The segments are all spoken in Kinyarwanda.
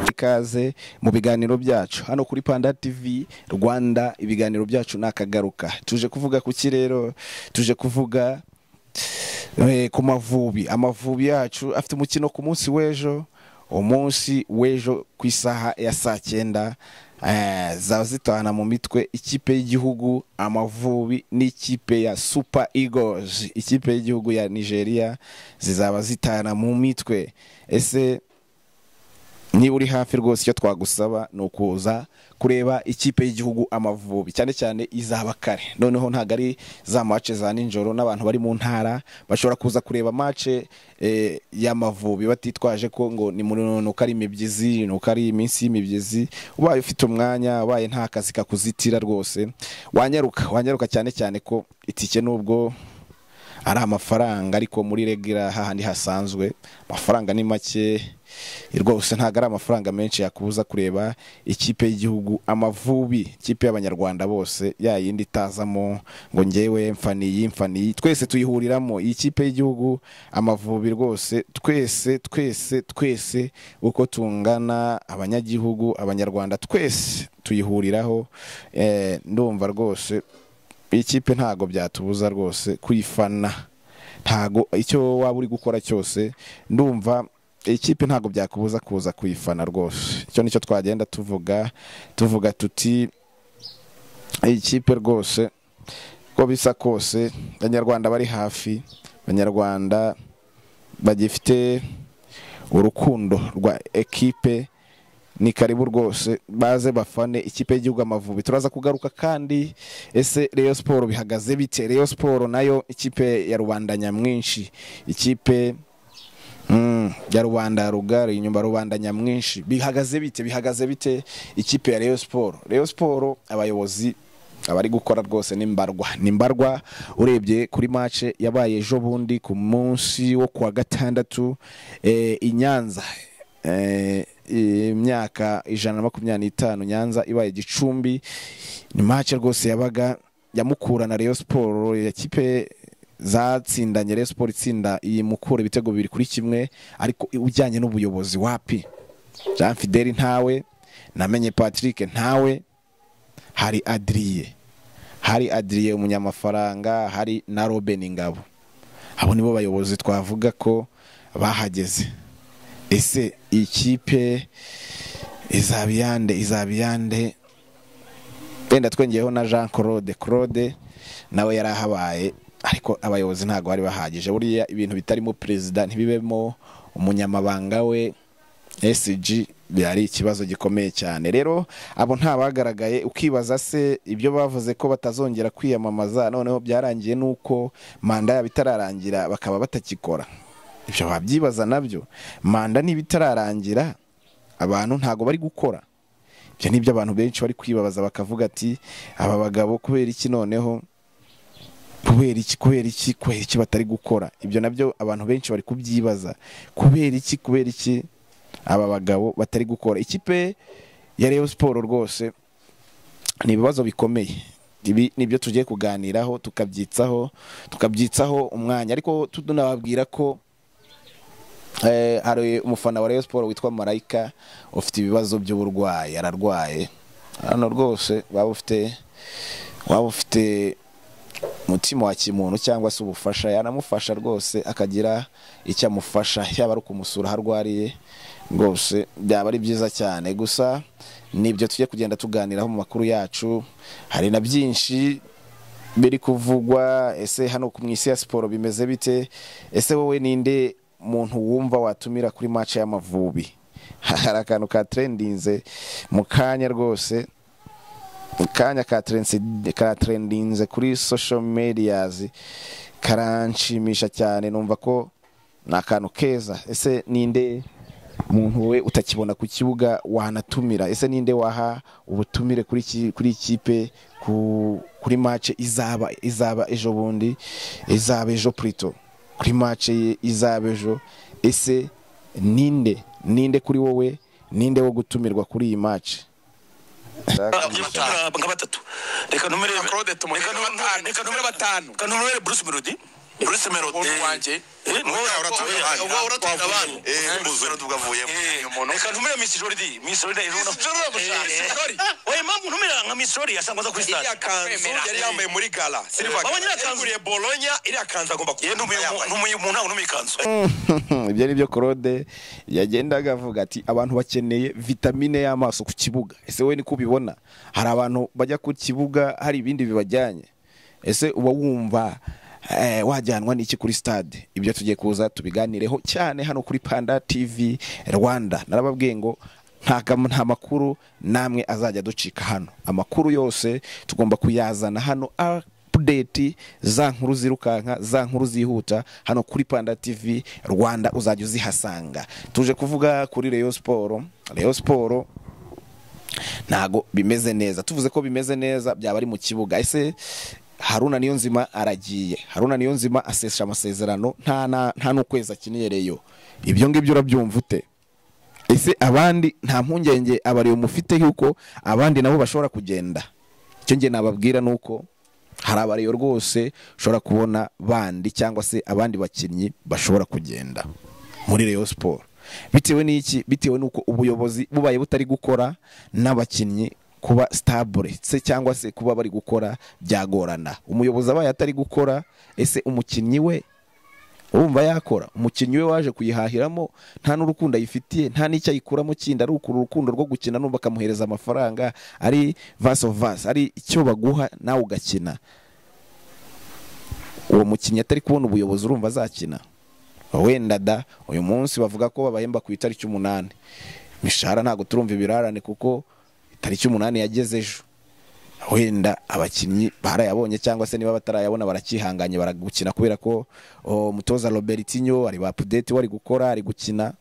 ikaze mu biganiro byacu hano kuri panda tv rwanda ibiganiro byacu ntakagaruka tuje kuvuga ku ki rero tuje kuvuga eh, ku mavubi amavubi yacu afite umukino ku munsi w'ejo umunsi w'ejo ku isaha ya saa cyenda eh, zaba zitahana mu mitwe ikipe y'igihugu amavubi n'ikipe ya super eagles ikipe y'igihugu ya nigeria zizaba zitahana mu mitwe ese niba uri hafi rwose icyo twagusaba ni ukuza kureba ikipe y'igihugu amavubi cyane cyane izaba kare noneho ntabwo ari za mace za nijoro n'abantu bari mu ntara bashobora kuza kureba mace eh, y'amavubi batitwaje ko ngo ni mu- nuko ari imibyizi nuko ari iminsi y'imibyizi ubaye ufite umwanya ubaye nta kazi kakuzitira rwose wanyaruka wanyaruka cyane cyane ko itike nubwo ari amafaranga ariko muri regura hahandi hasanzwe amafaranga ni make rwose ntabwo ari amafaranga menshi yakubuza kureba ikipe y'igihugu amavubi ikipe y'abanyarwanda bose ya yindi itazamo ngo ngewe mfa niyi mfa niyi twese tuyihuriramo iyi kipe y'igihugu amavubi rwose twese twese twese uko tungana abanyagihugu abanyarwanda twese tuyihuriraho eh, ndumva rwose iyi kipe ntabwo byatubuza rwose kuyifana ntago icyo waba uri gukora cyose ndumva iyi kipe ntabwo byakubuza kuza kuyifana rwose icyo nicyo twagenda tuvuga tuvuga tuti iyi kipe rwose uko bisa kose abanyarwanda bari hafi abanyarwanda bagifite urukundo rwa ekipe ni karibu rwose baze bafane ikipe y'igihugu amavubi turaza kugaruka kandi ese Rayon siporo bihagaze bite Rayon siporo nayo ikipe ya rubanda nyamwinshi ikipe mm, ya rubanda rugari inyuma rubanda nyamwinshi bihagaze bite bihagaze bite ikipe ya Rayon siporo Rayon siporo abayobozi abari gukora rwose ni mbarwa ni mbarwa urebye kuri mace yabaye ejo bundi ku munsi wo kuwa gatandatu eh, i Nyanza eh, imyaka ijana na makumyabiri n'itanu nyanza ibaye gicumbi ni mace rwose yabaga yamukura na Rayon siporo ya kipe zatsindanye Rayon siporo itsinda iyi mukura ibitego bibiri kuri kimwe ariko ujyanye n'ubuyobozi wapi jean fideli ntawe namenye patrick ntawe hari adiriye hari adiriye umunyamafaranga hari na robin ingabo abo nibo bayobozi twavuga ko bahageze ese iyi kipe izaba iyande izaba iyande wenda twongeyeho na jean claude claude nawe yari ahabaye ariko abayobozi ntabwo bari bahagije buriya ibintu bitarimo perezida ntibibemo umunyamabanga we SG byari ikibazo gikomeye cyane rero abo ntabagaragaye ukibaza se ibyo bavuze ko batazongera kwiyamamaza noneho byarangiye nuko manda yabo itararangira bakaba batakikora ibyo wabyibaza nabyo manda niba itararangira abantu ntabwo bari gukora ibyo ni byo abantu benshi bari kwibabaza bakavuga ati aba bagabo kubera iki noneho kubera iki kubera iki kubera iki batari gukora ibyo nabyo abantu benshi bari kubyibaza kubera iki kubera iki aba bagabo batari gukora ikipe ya Rayon siporo rwose ni ibibazo bikomeye ibi nibyo tugiye kuganiraho tukabyitsaho tukabyitsaho umwanya ariko tunababwira ko Eh, hari umufana wa Rayon Sport witwa Marayika ufite ibibazo by'uburwayi ararwaye hano rwose waba ufite waba ufite umutima wa kimuntu cyangwa se ubufasha yanamufasha rwose akagira icyo amufasha yaba ari ukumusura aho arwariye rwose byaba ari byiza cyane gusa nibyo tujye kugenda tuganiraho mu makuru yacu hari na byinshi biri kuvugwa ese hano ku isi ya siporo bimeze bite ese wowe ninde muntu wumva watumira kuri mace y'amavubi hari akantu ka trendinze mu kanya rwose mu kanya ka trensi- ka trendinze kuri social medias karanshimisha cyane numva ko ni akantu keza ese ninde muntu we utakibona ku kibuga wanatumira ese ninde waha ubutumire kuri iki- kuri ikipe ku- kuri mace izaba izaba ejo bundi izaba ejo purito kuri mace ye izaba ejo ese ninde ninde kuri wowe ninde wo gutumirwa kuri iyi mace nka batatu reka numere claude tumuhe batanu reka numere batanu reka numere bruce melody kuri semero umuntu wanjye uba uratuye abandi ubuzima tubwavuyemo reka ntumire misi joridi misi joridi ejo Miss Jordi iramushaka. oya mpamvu ntumira nka misi joridi yasanga aza kuri stade iriya kanzu yari yambaye muri gala silver Wabonye iriya kanzu? yaguriye bolonya iriya kanzu agomba yewe ntumuye umuntu- yambaye. ntumuye umuntu ntabwo numuye ikanzu ibyo ni byo claude yagendaga avuga ati abantu bakeneye vitamine y'amaso ku kibuga ese we niko ubibona hari abantu bajya ku kibuga hari ibindi bibajyanye ese uba wumva eh, wajyanwa n'iki kuri stade ibyo tugiye kuza tubiganireho cyane hano kuri panda tv rwanda narababwiye ngo nta kam- nta makuru namwe azajya ducika hano amakuru yose tugomba kuyazana hano update za nkuru zirukanka za nkuru zihuta hano kuri panda tv rwanda uzajya uzihasanga tuje kuvuga kuri reyo siporo reyo siporo ntago bimeze neza tuvuze ko bimeze neza byaba ari mu kibuga ese haruna niyo nzima aragiye haruna niyo nzima asesha amasezerano nta na- nta n'ukwezi akiniye reyo ibyo ngibyo urabyumva ute ese abandi nta mpungenge abariyo mufite yuko abandi nabo bashobora kugenda icyo nge nababwira ni uko hari abariyo rwose ushobora kubona bandi cyangwa se abandi bakinnyi bashobora kugenda muri reyo siporo bitewe n'iki bitewe n'uko ubuyobozi bubaye butari gukora n'abakinnyi kuba sitabure se cyangwa se kuba bari gukora byagorana umuyobozi abaye atari gukora ese umukinnyi we urumva yakora umukinnyi we waje kuyihahiramo nta n'urukundo ayifitiye nta n'icyo ayikuramo kindi ari ukuru urukundo rwo gukina n'ubu bakamuhereza amafaranga ari vase of vase ari icyo baguha nawe ugakina uwo mukinnyi atari kubona ubuyobozi urumva azakina wenda da uyu munsi bavuga ko babahemba ku itariki umunani imishahara ntabwo turumva ibirarane kuko itariki umunani yageze ejo wenda abakinnyi barayabonye cyangwa se niba batarayabona barakihanganye baragukina kubera ko o, umutoza robertinho ari ba pudete wari gukora ari gukina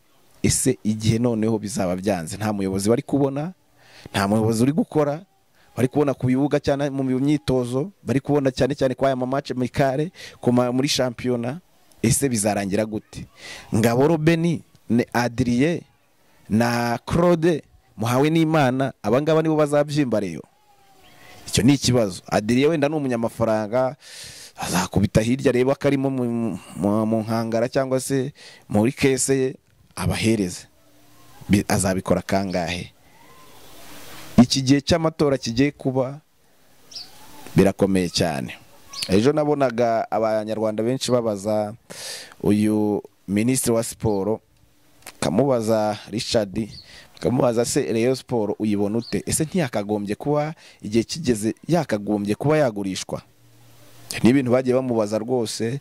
ese igihe noneho bizaba byanze nta muyobozi bari kubona nta muyobozi uri gukora bari kubona ku bibuga cyane mu myitozo bari kubona cyane cyane kwa aya mamace mikare ku ma- muri shampiyona ese bizarangira gute ngabo robeni ne adriye na claude muhawe n'imana abangaba nibo bazabyimba reyo icyo ni ikibazo adiriye wenda ni umunyamafaranga azakubita hirya arebe ko arimo mu- mu- mu nkangara cyangwa se muri kese ye abahereze Bi- azabikora kangahe iki gihe cy'amatora kigiye kuba birakomeye cyane ejo nabonaga abanyarwanda benshi babaza uyu minisitiri wa siporo kamubaza richard kamubaza se reyo siporo uyibona ute ese ntiyakagombye kuba igihe kigeze yakagombye kuba yagurishwa ni ibintu bagiye bamubaza rwose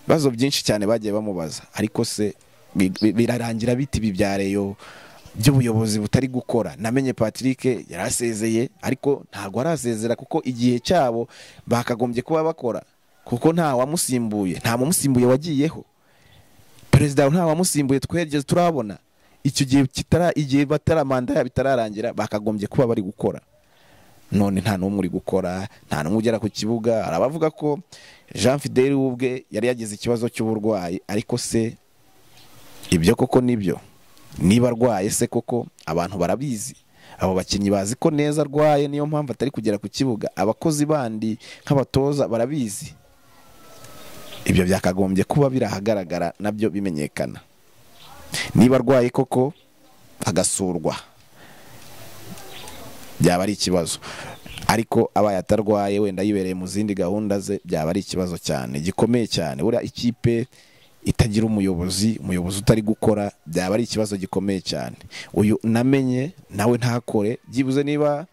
ibibazo byinshi cyane bagiye bamubaza ariko se bi- bi- birarangira biti ibi bya reyo by'ubuyobozi butari gukora namenye patrick yari asezeye ariko ntabwo arasezera kuko igihe cyabo bakagombye kuba bakora kuko nta wamusimbuye nta mumusimbuye wagiyeho perezida nta wamusimbuye tweregeje turabona icyo gihe kitara igihe batara manda yabo itararangira bakagombye kuba bari gukora none nta n'umwe uri gukora nta n'umwe ugera ku kibuga hari abavuga ko jean fidele we ubwe yari yagize ikibazo cy'uburwayi ariko se ibyo koko nibyo niba arwaye se koko abantu barabizi abo bakinnyi bazi ko neza arwaye niyo mpamvu atari kugera ku kibuga abakozi bandi nk'abatoza barabizi ibyo byakagombye kuba biri ahagaragara nabyo bimenyekana niba arwaye koko agasurwa byaba ari ikibazo ariko abaye atarwaye wenda yibereye mu zindi gahunda ze byaba ari ikibazo cyane gikomeye cyane buriya ikipe itagira umuyobozi umuyobozi utari gukora byaba ari ikibazo gikomeye cyane uyu namenye nawe ntakore byibuze niba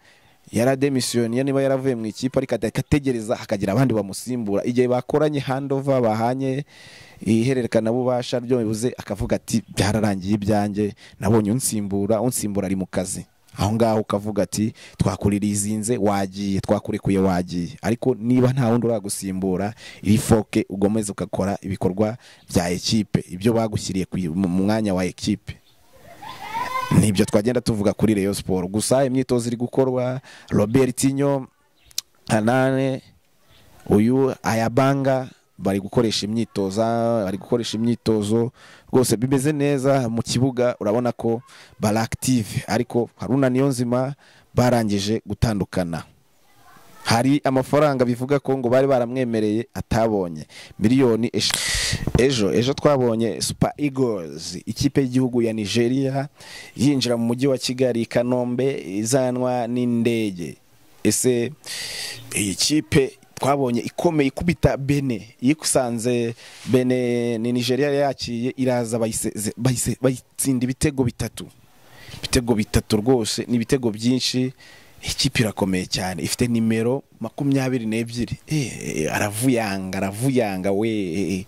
yarademisiyoniye niba yaravuye mu ikipe ariko agategereza hakagira abandi bamusimbura igihe bakoranye handova bahanye ihererekanabubasha byobuze akavuga ati byararangiye ibyanjye nabonye unsimbura unsimbura ari mu kazi aho ngaho ukavuga ati twakuririzinze wagiye twakurekuye wagiye ariko niba nta wundi uragusimbura iri foke ugomeze ugakora ibikorwa bya ekipe ibyo bagushyiriye ku- mu mwanya wa ekipe nibyo twagenda tuvuga kuri reyo siporo gusa imyitozo iri gukorwa robertinho hanane uyu ayabanga bari gukoresha imyitozo bari gukoresha imyitozo rwose bimeze neza mu kibuga urabona ko bari active ariko haruna niyonzima barangije gutandukana hari amafaranga bivuga ko ngo bari baramwemereye atabonye miliyoni eshatu ejo ejo twabonye super eagles ikipe y'igihugu ya nigeria yinjira mu mujyi wa kigali i kanombe izanwa n'indege ese iyi kipe twabonye ikomeye ikubita bene yikusanze bene ni nigeria yakiriye iraza bayiseze- bayise- bayitsinda ibitego bitatu ibitego bitatu rwose ni ibitego byinshi ikipe irakomeye cyane ifite nimero makumyabiri n'ebyiri Eh, eh, aravuyanga aravuyanga we eh, eh.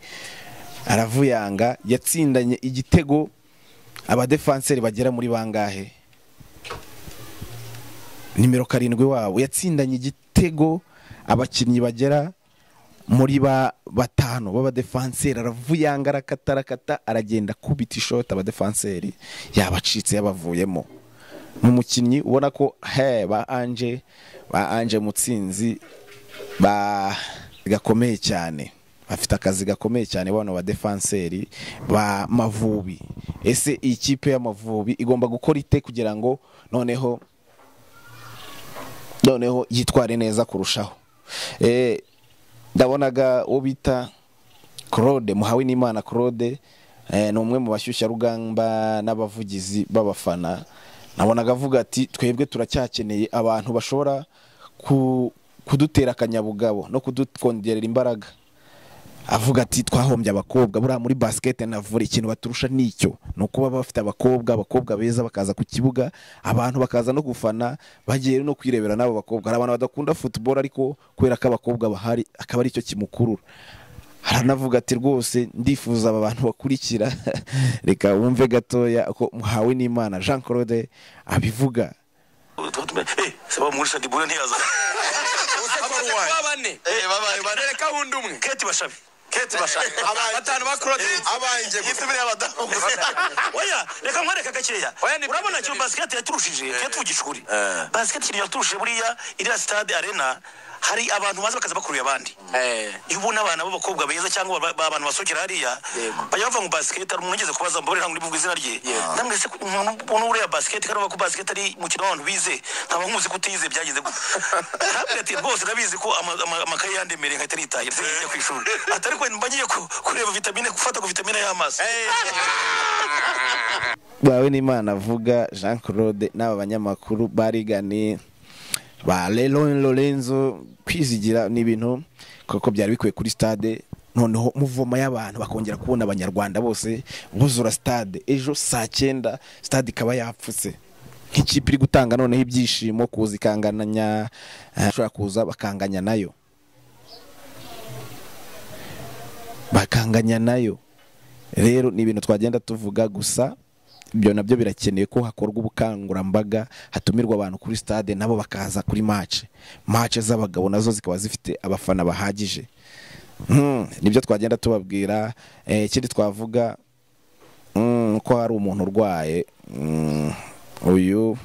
aravuyanga yatsindanye igitego abadefanseri bagera muri bangahe nimero karindwi wabo yatsindanye igitego abakinnyi bagera muri ba batanu b'abadefanseri aravuyanga arakata arakata aragenda akubita ishoti abadefanseri yabacitse yabavuyemo ni umukinnyi ubona ko he ba anje ba anje mutsinzi ba gakomeye cyane bafite akazi gakomeye cyane bano badefanseri ba mavubi ese iyi kipe y'amavubi igomba gukora ite kugira ngo noneho noneho yitware neza kurushaho Eh, ndabonaga uwo bita claude muhawinimana claude eh, ni umwe mu bashyushyarugamba n'abavugizi b'abafana nabonaga avuga ati twebwe turacyakeneye abantu bashobora ku- kudutera akanyabugabo no kudukongerera imbaraga avuga ati twahombye abakobwa buriya muri basikete na vore ikintu baturusha nicyo ni ukuba bafite abakobwa abakobwa beza bakaza ku kibuga abantu bakaza no gufana bagiye no kwirebera n'abo bakobwa hari abantu badakunda football ariko kubera ko abakobwa bahari akaba aricyo kimukurura haranavuga ati rwose ndifuza aba bantu bakurikira reka wumve gatoya ko muhawe n'imana jean claude abivuga saba muri shadibure ntiyaza kuba bane Eh, babaye bane. bareka wundi umwe keti bashabi keti bashabi batanu ba claude abanje yitubire abadamu oya reka nkwereke gakeya Oya, ni urabona byiza, cyo ni basiketi yaturushije yatuvugisha ukuri Eh. basiketi ikintu yaturushije buriya iriya sitade arena hari abantu baza bakaza bakuruye abandi iyo ubona abana b'abakobwa beza cyangwa ba- ba- abantu basohokera hariya Yego. bajya bava mu basiketi hari umuntu wigeze kubaza mbabare ntabwo ndivuga izina rye Yego. namwe se umuntu ubona uriya basiketi kandi uvuga ko basiketi ari umukino w'abantu bize ntabwo nkuzi ko utize byagenze gutya ntabwo ati rwose ndabizi ko ama- ama- amakaye yandemereye nkahita nitaye ndetse njya ku ishuri ati ariko mba ngiye ku- kureba vitamine gufata ku vitamine y'amaso bawe n'imana avuga jean claude n'aba banyamakuru barigane ba leron lorenzo kwizigira ni ibintu kuko byari bikwiye kuri stade noneho muvoma y'abantu bakongera kubona abanyarwanda bose buzura stade ejo saa cyenda stade ikaba yapfutse nk'ikipe iri gutanga noneho ibyishimo kuza ikanganya eh, ishobora kuza bakanganya nayo bakanganya nayo rero ni ibintu twagenda tuvuga gusa ibyo nabyo birakenewe ko hakorwa ubukangurambaga hatumirwa abantu kuri stade nabo bakaza kuri match match z'abagabo nazo zikaba zifite abafana bahagije Hmm, nibyo twagenda tubabwira Eh, ikindi twavuga mm, ko hari umuntu urwaye Mm, uyu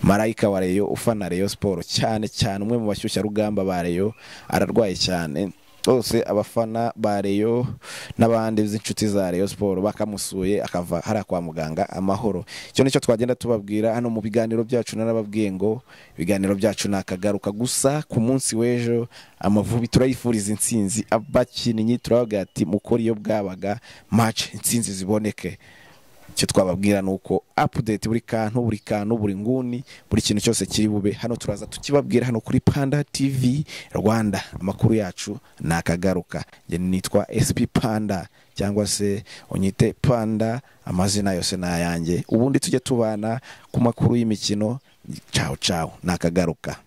marayika wa reyo ufana reyo siporo cyane cyane umwe mu bashyushyarugamba ba reyo ararwaye cyane bose abafana ba reyo n'abandi b'inshuti za reyo siporo bakamusuye akava hariya kwa muganga amahoro icyo nicyo twagenda tubabwira hano mu biganiro byacu narababwiye ngo ibiganiro byacu ni akagaruka gusa ku munsi w'ejo amavubi turayifuriza insinzi abakinnyi turavuga ati mukore iyo bwabaga match insinzi ziboneke icyo twababwira ni uko apudeti buri kantu buri kantu buri nguni buri kintu cyose kiri bube hano turaza tukibabwira hano kuri panda tv rwanda amakuru yacu ni akagaruka njye nitwa sp panda cyangwa se unyite panda amazina yose ni ayanjye ubundi tujye tubana ku makuru y'imikino cawo cawo ni akagaruka